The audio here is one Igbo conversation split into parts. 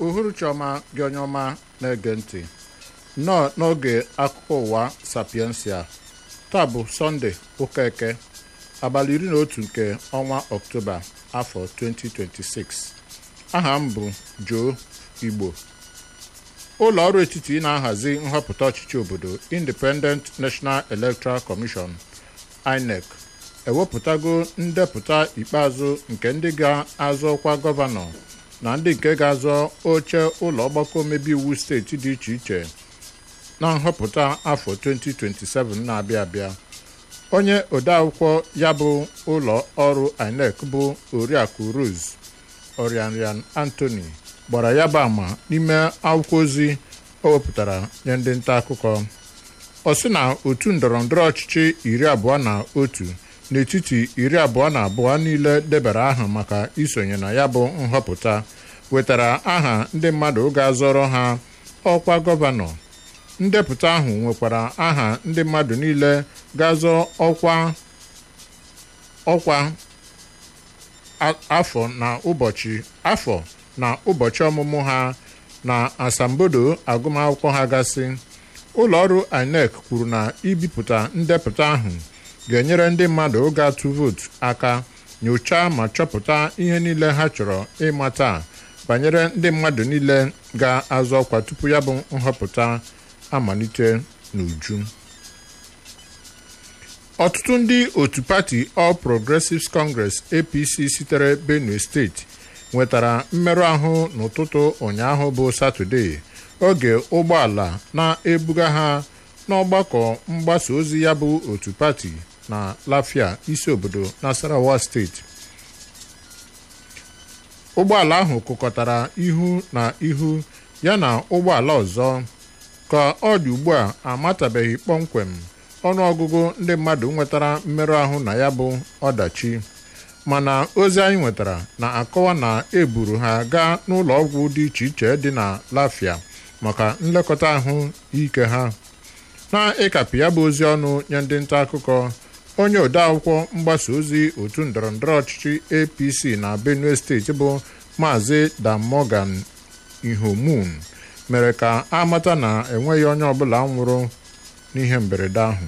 uhuruchi ọma gị onye ọma na-ege ntị nnọọ n'oge akụkọ ụwa sapiensia taa bụ sọnde ụka eke abalị iri na otu nke ọnwa ọktoba afọ 2026 aha m bụ Joe Igbo ụlọ ọrụ etiti na-ahazi nhọpụta ọchịchị obodo Independent National Electoral Commission INEC ewepụtago ndepụta ikpeazụ nke ndị ga-azọ ọkwa gọvanọ na ndị nke ga-azọ oche ụlọ ọgbakọ omebe iwu steeti dị iche iche na nhọpụta afọ 2027 na-abịa abịa onye odeakwụkwọ ya bụ ụlọ ọrụ INEC bụ oriakụ Rose Orianrian Anthony gbara ya bụ ama n'ime akwụkwọ ozi o wepụtara nye ndị nta akụkọ ọ sị na otu ndọrọndọrọ ọchịchị iri abụọ na otu n'etiti iri abụọ na abụọ niile debara aha maka isonye na ya bụ nhọpụta wetara aha ndị mmadụ ga-azọrọ ha ọkwa gọvanọ ndepụta ahụ nwekwara aha ndị mmadụ niile ga-azọ ọkwa ọkwa afọ na ụbọchị afọ na ụbọchị ọmụmụ ha na asambodo agụmakwụkwọ ha gasị ụlọ ọrụ INEC kwuru na ibipụta ndepụta ahụ ga-enyere ndị mmadụ ga-atụ vootu aka nyochaa ma chọpụta ihe niile ha chọrọ ịmata banyere ndị mmadụ niile ga-azọ ọkwa tupu ya bụ nhọpụta amalite n'uju ọtụtụ ndị otu pati All Progressives Congress APC sitere Benue steeti nwetara mmerụ ahụ n'ụtụtụ ụnyaahụ bụ Satọde oge ụgbọala na-ebuga ha n'ọgbakọ mgbasa ozi ya bụ otu pati na Lafia isi obodo Nasarawa steeti ụgbọala ahụ kụkọtara ihu na ihu ya na ụgbọala ọzọ ka ọ dị ugbu a amatabeghị kpọmkwem ọnụọgụgụ ndị mmadụ nwetara mmerụ ahụ na ya bụ ọdachi mana ozi anyị nwetara na-akọwa na eburu ha gaa n'ụlọ ọgwụ dị iche iche dị na Lafia maka nlekọta ahụ ike ha na-ịkapị ya bụ ozi ọnụ nye ndị nta akụkọ onye odeakwụkwọ mgbasa ozi otu ndọrọndọrọ ọchịchị APC na Benue steeti bụ Maazị Damogan Ihomun mere ka amata na enweghị onye ọbụla nwụrụ n'ihe mberede ahụ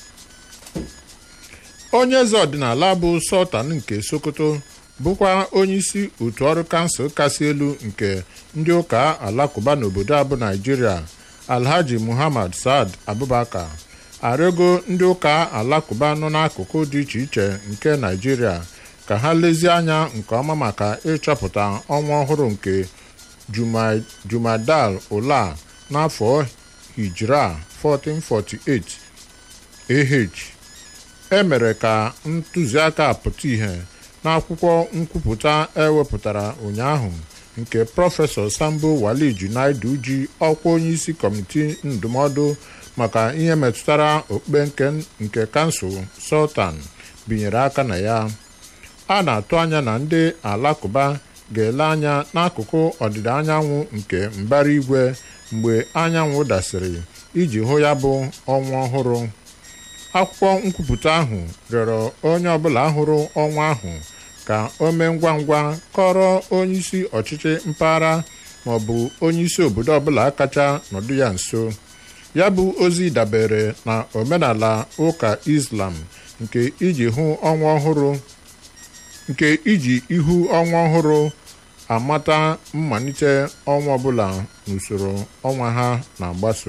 onye eze ọdịnala bụ Sultan nke Sokoto bụkwa onyeisi otu ọrụ kansụl kasị elu nke ndị ụka alakụba n'obodo a bụ Naijiria Alhaji Muhammad Saad Abubakar arịọgo ndị ụka alakụba nọ n'akụkụ dị iche iche nke Naijiria ka ha lezie anya nke ọma maka ịchọpụta ọnwa ọhụrụ nke Jumadal Ula n'afọ Hijra 1448 AH e mere ka ntụziaka pụta ìhè n'akwụkwọ nkwupụta ewepụtara ụnyaahụ nke prọfesọ Sambo Wali Junaidu ji ọkwa onyeisi kọmiti ndụmọdụ maka ihe metụtara okpukpe nke kansụl Sultan binyere aka na ya a na-atụ anya na ndị alakụba ga-ele anya n'akụkụ ọdịda anyanwụ nke mbara igwe mgbe anyanwụ dasịrị iji hụ ya bụ ọnwa ọhụrụ akwụkwọ nkwupụta ahụ rịọrọ onye ọbụla hụrụ ọnwa ahụ ka o mee ngwa ngwa kọrọ onyeisi ọchịchị mpaghara maọbụ onyeisi obodo ọbụla kacha nọdụ ya nso ya bụ ozi dabere na omenala ụka Islam nke iji hụ ọnwa ọhụrụ nke iji ihu ọnwa ọhụrụ amata mmalite ọnwa ọbụla n'usoro ọnwa ha na-agbaso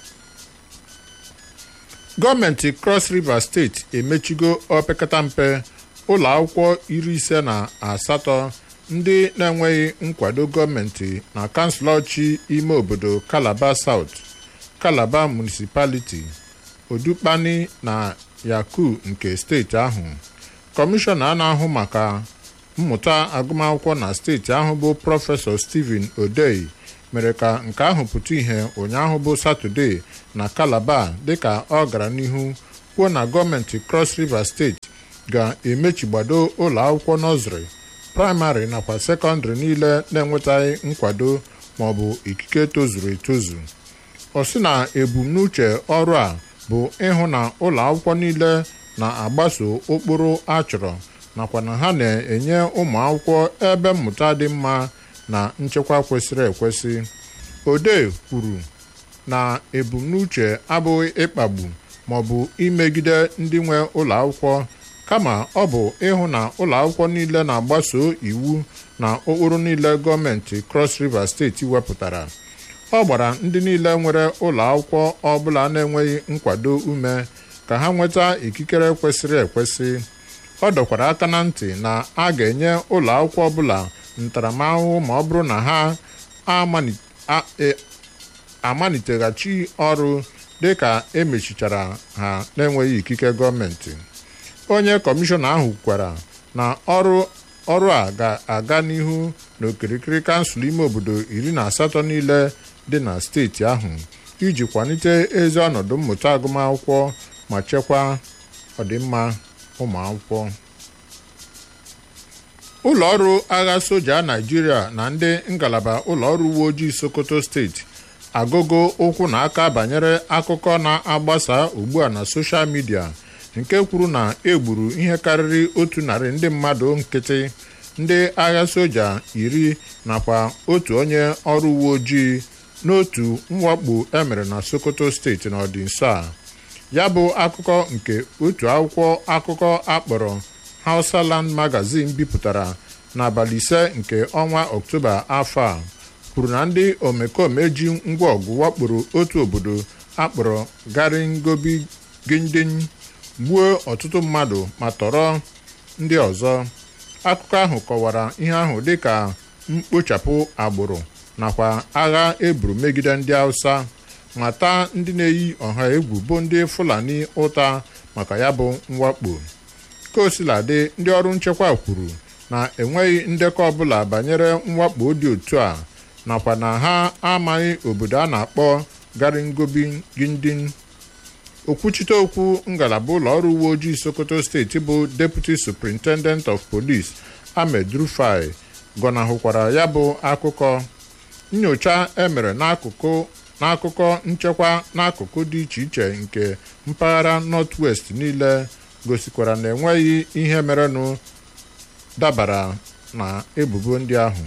gọọmenti Cross River steeti emechigo opekata mpe ụlọ akwụkwọ iri ise na asatọ ndị na-enweghị nkwado gọọmenti na kansụl ọchị ime obodo Calabar South Calabar Municipality Odukpani na Yaku nke steeti ahụ kọmishọna na-ahụ maka mmụta agụmakwụkwọ na steeti ahụ bụ prọfesọ Stephen Odei mere ka nke ahụ pụta ìhè ụnyaahụ bụ Satọde na Calabar dịka ọ gara n'ihu kwuo na gọọmenti Cross River steeti ga-emechigbado ụlọ akwụkwọ nọzrị praịmarị nakwa sekọndịrị niile na-enwetaghị nkwado maọbụ ikike tozuru etozu ọ sị na ebumnuche ọrụ a bụ ịhụ na ụlọ akwụkwọ niile na-agbaso ụkpụrụ achọrọ nakwa na ha na-enye ụmụ akwụkwọ ebe mmụta dị mma na nchekwa kwesịrị ekwesị odee kwuru na ebumnuche abụghị ịkpagbu maọbụ imegide ndị nwe ụlọ akwụkwọ kama ọ bụ ịhụ na ụlọ akwụkwọ niile na-agbaso iwu na ụkpụrụ niile gọọmenti Cross River steeti wepụtara ọ gbara ndị niile nwere ụlọ akwụkwọ ọbụla na-enweghị nkwado ume ka ha nweta ikikere kwesịrị ekwesị ọ dọkwara aka na ntị na a ga-enye ụlọ akwụkwọ ọbụla ntaramahụhụ ma ọ bụrụ na ha amaliteghachi ọrụ dịka emechichara ha na-enweghị ikike gọọmenti onye kọmishọna ahụ kwukwara na ọrụ ọrụ a ga-aga n'ihu n'okirikiri kansụl ime obodo iri na asatọ niile dị na steeti ahụ iji kwalite ezi ọnọdụ mmụta agụmakwụkwọ ma chekwaa ọdịmma ụmụ akwụkwọ ụlọ ọrụ agha soja Naịjirịa na ndị ngalaba ụlọ ọrụ uwe ojii Sokoto steeti agụgo ụkwụ na aka banyere akụkọ na-agbasa ugbu a na soshal midia nke kwuru na egburu ihe karịrị otu narị ndị mmadụ nkịtị ndị agha soja iri nakwa otu onye ọrụ uwe ojii n'otu mwakpo emere na Sokoto steeti n'ọdịnso a ya bụ akụkọ nke otu akwụkwọ akụkọ akpọrọ Hausaland Magazine bipụtara n'abalị ise nke ọnwa Ọktoba afọ a kwuru na ndị omekome ji ngwa ọgụ wakporo otu obodo akpọrọ Garingobigindin gbuo ọtụtụ mmadụ ma tọrọ ndị ọzọ akụkọ ahụ kọwara ihe ahụ dịka mkpochapụ agbụrụ nakwa agha eburu megide ndị Hausa ma taa ndị na-eyi ọha egwu bụ ndị Fulani ụta maka ya bụ mwakpo kaosiladị ndị ọrụ nchekwa kwuru na enweghị ndekọ ọbụla banyere mwakpo dị otu a nakwa na ha amaghị obodo a na-akpọ Garingobigindin okwuchite okwu ngalaba ụlọ ọrụ uwe ojii Sokoto steeti bụ Deputy Superintendent of Police Ahmed Rufai gọnahụkwara ya bụ akụkọ nyocha emere n'akụkụ n'akụkọ nchekwa n'akụkụ dị iche iche nke mpaghara North-West niile gosikwara na enweghị ihe merenụ dabara na ebubo ndị ahụ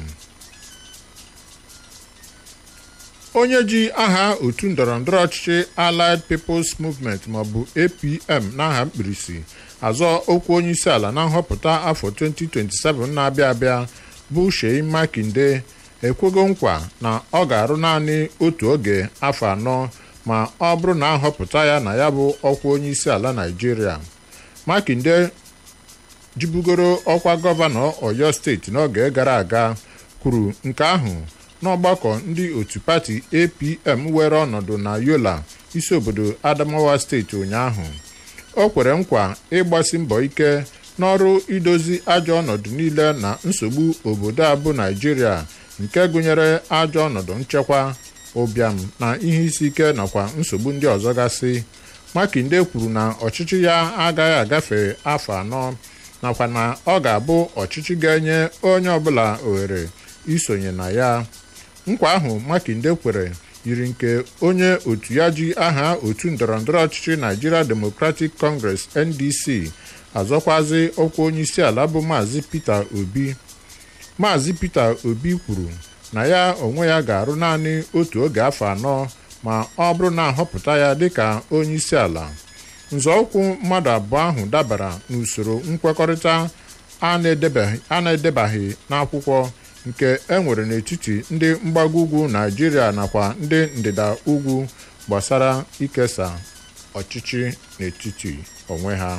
onye ji aha otu ndọrọndọrọ ọchịchị Allied People's Movement maọbụ APM n'aha mkpirisi azọ okwu onye isi ala na nhọpụta afọ 2027 na-abịa abịa bụ Sheyi Makinde ekwego nkwa na ọ ga-arụ naanị otu oge afọ anọ ma ọ bụrụ na ahọpụta ya na ya bụ ọkwa onye isi ala Naịjirịa Makinde jibugoro ọkwa gọvanọ Ọyọ steeti n'oge gara aga kwuru nke ahụ n'ọgbakọ ndị otu pati APM were ọnọdụ na Yola isi obodo Adamawa steeti ụnyaahụ o kwere nkwa ịgbasi mbọ ike n'ọrụ idozi ajọ ọnọdụ niile na nsogbu obodo a bụ Naịjirịa nke gụnyere ajọ ọnọdụ nchekwa ụbịam na ihe isi ike nakwa nsogbu ndị ọzọ gasị Makinde kwuru na ọchịchị ya agaghị agafe afọ anọ nakwa na ọ ga-abụ ọchịchị ga-enye onye ọbụla ohere isonye na ya nkwa ahụ Makinde kwere yiri nke onye otu ya ji aha otu ndọrọndọrọ ọchịchị Nigeria Democratic Congress NDC azọkwazi ọkwa onye isi ala bụ Maazị Peter Obi Maazị Peter Obi kwuru na ya onwe ya ga-arụ naanị otu oge afọ anọ ma ọ bụrụ na ahọpụta ya dịka onye isi ala nzọụkwụ mmadụ abụọ ahụ dabara n'usoro nkwekọrịta a na-edebaghị n'akwụkwọ nke e nwere n'etiti ndị mgbago ugwu Naịjirịa nakwa ndị ndịda ugwu gbasara ikesa ọchịchị n'etiti onwe ha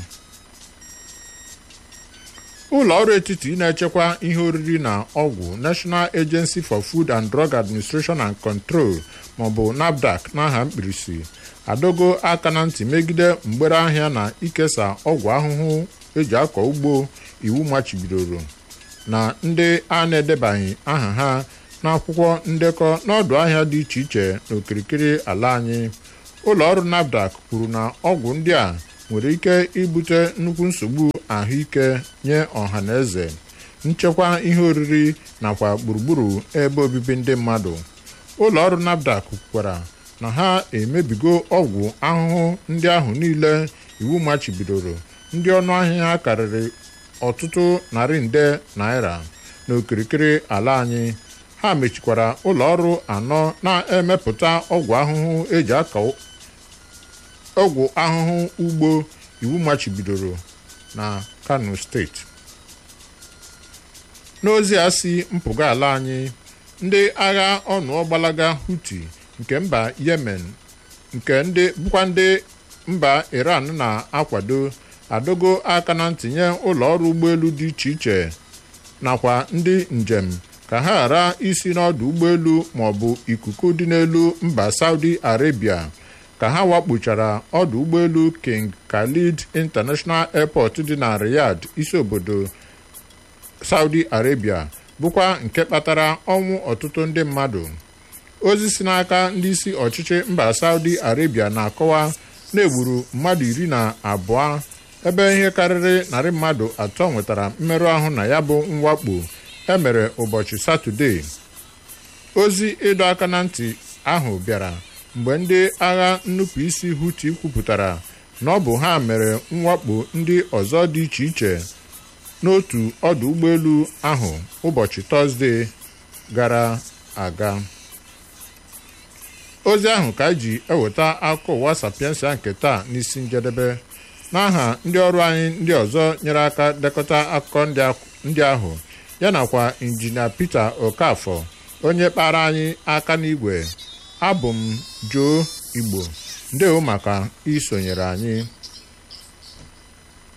ụlọ ọrụ etiti na-echekwa ihe oriri na ọgwụ National Agency for Food and Drug Administration and Control maọbụ NAFDAC n'aha mkpirisi adogo aka na ntị megide mgbere ahịa na ikesa ọgwụ ahụhụ eji akọ ugbo iwu machibidoro na ndị a na-edebaghị aha ha n'akwụkwọ ndekọ n'ọdụ ahịa dị iche iche n'okirikiri ala anyị ụlọ ọrụ NAFDAC kwuru na ọgwụ ndị a nwere ike ibute nnukwu nsogbu ahụike nye ọha na eze nchekwa ihe oriri nakwa gburugburu ebe obibi ndị mmadụ ụlọ ọrụ NAFDAC kwukwara na ha emebigo ọgwụ ahụhụ ndị ahụ niile iwu machibidoro ndị ọnụ ahịa ha karịrị ọtụtụ narị nde naira n'okirikiri ala anyị ha mechikwara ụlọ ọrụ anọ na-emepụta ọgwụ ahụhụ eji aka ọgwụ ahụhụ ugbo iwu machibidoro na Kano steeti n'ozi a si mpụga ala anyị ndị agha ọnụọgbalaga Houthi nke mba Yemen nke ndị bụkwa ndị mba Iran na-akwado adogo aka na ntinye ụlọ ọrụ ụgbọelu dị iche iche nakwa ndị njem ka ha ghara isi n'ọdụ ụgbọelu maọbụ ikuku dị n'elu mba Saudi Arabia ka ha wakpochara ọdụ ụgbọelu King Khalid International Airport dị na Riyadh isi obodo Saudi Arabia bụkwa nke kpatara ọnwụ ọtụtụ ndị mmadụ ozi si n'aka ndị isi ọchịchị mba Saudi Arabia na-akọwa na-egburu mmadụ iri na abụọ ebe ihe karịrị narị mmadụ atọ nwetara mmerụ ahụ na ya bụ mwakpo emere ụbọchị Satọde ozi ịdọ aka na ntị ahụ bịara mgbe ndị agha nnupụisi Houthi kwupụtara na ọ bụ ha mere mwakpo ndị ọzọ dị iche iche n'otu ọdụ ụgbọelu ahụ ụbọchị Tọzdee gara aga ozi ahụ ka ji eweta akụkọ ụwa sapiensia nke taa n'isi njedebe n'aha ndị ọrụ anyị ndị ọzọ nyere aka dekọta akụkọ ndị ahụ ya nakwa injinia Peter Okafọ onye kpara anyị aka n'igwe abụ m Joe Igbo ndewo maka isonyere anyị